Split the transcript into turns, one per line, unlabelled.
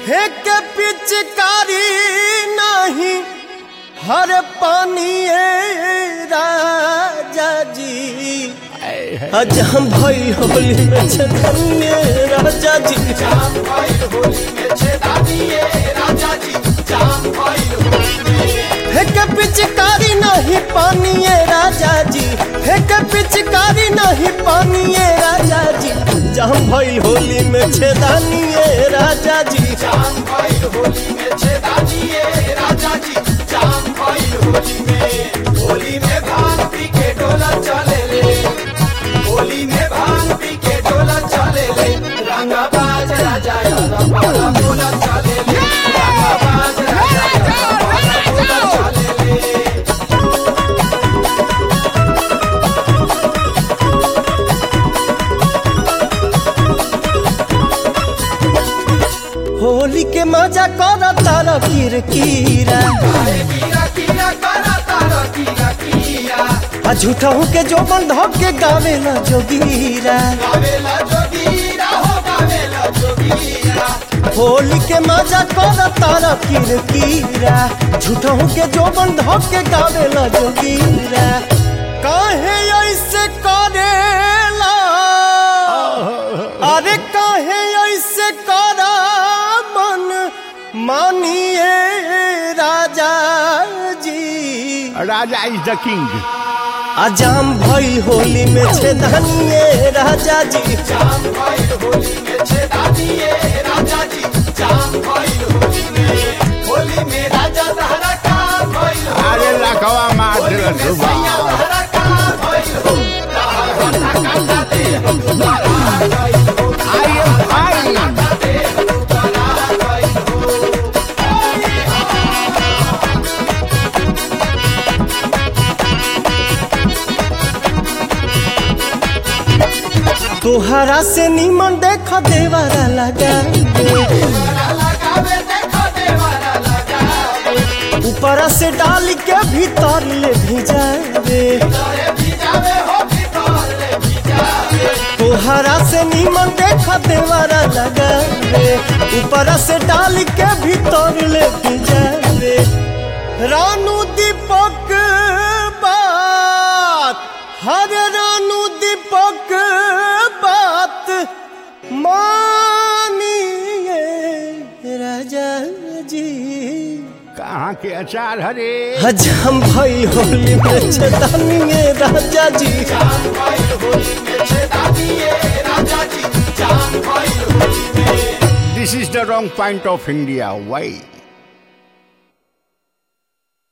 फेंक पिचकारी नहीं हर पानी राजा जी आज हम भइल होली में छतनिए राजा जी फेंक पिचकारी नहीं पानी राजा जी फेंक पिचकारी नहीं पानी राजा जी जहाँ भइल होली में छेदानिए राजा जी होली के मजा कर तारा किरकिरा आ झूठा हो के जो बंध के गावेला जोगीरा होली के मजा कर तारा किरकिरा झूठा हो के जो बंध के गावेला जोगीरा काहे ऐसे करेला अरे काहे ऐसे करा मन मानिए राजा जी
राजा इज द किंग
अजाम भइल होली में छेदानिए राजा जी
अरे लखवा मार दिल सुबह आई एम फाइन
तोहरा से निमन देख देवरा लगा ऊपर से डाल के भीतर ले भिजावे तोहरा से निमन देख देवरा लगा ऊपर से डाल के भीतर ले भिजावे रानू दीपक बात हर रानू दीपक बात मानिए राजा जी
कहाँ के अचार हरे
हज हम भाई होली में छेदानिए राजा जी
this is the wrong point of India why